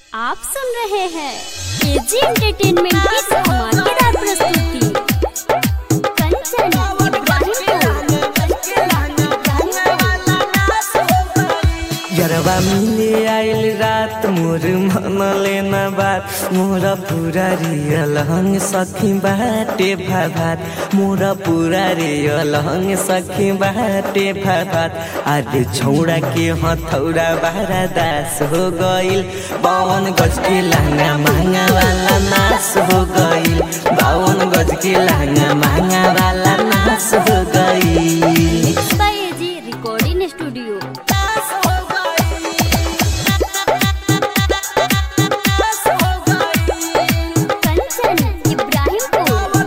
आप सुन रहे हैं एजी एंटरटेनमेंट की धमाकेदार प्रस्तुति कंचन यरवा मिले आइल रात मोर मन लेना बात मोर पूरा रियल हंग सखी बाटे भाभात मोर पूरा रियल हंग सखी बाटे भाभात आज छौड़ा के हथौड़ा बारा दास हो गइल बावन गज के लहंगा महंगा वाला नाश हो गइल बावन गज के लहंगा महंगा वाला नाश हो गइल mix by AG recording studio Kanchan Ibrahimpur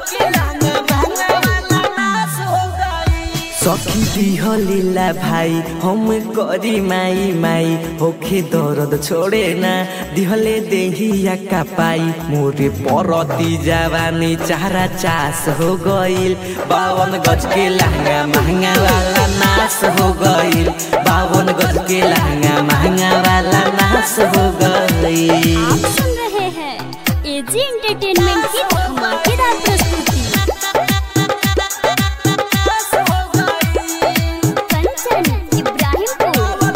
सखी दिहलीला भाई हम करी माई माई होखे दर्द छोड़े ना दिहले देहिया का पाई मोरे परती जवानी चारा चास हो गइल बावन गज के लहंगा महंगा वाला नाश हो गइल बावन गज के लहंगा महंगा वाला नाश हो गइल आप सुन रहे हैं एजी एंटरटेनमेंट की धमाकेदार प्रस्तुति कंचन इब्राहिमपुर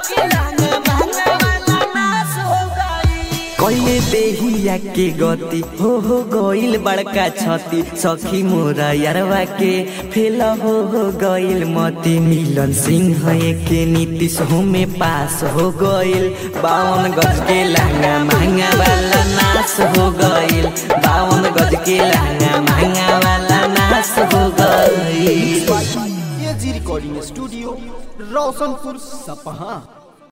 कइले देहिया के गति हो हो गइल बड़का छति सखी मोरा यारवा के फेल हो हो गइल मति मिलन सिंह के नीतीश हो में पास हो गइल बावन गज के लहंगा महंगा वाला नाश हो गइल बावन गज के लहंगा महंगा वाला नाश हो गइल एजी रिकॉर्डिंग स्टूडियो रोशनपुर सपहा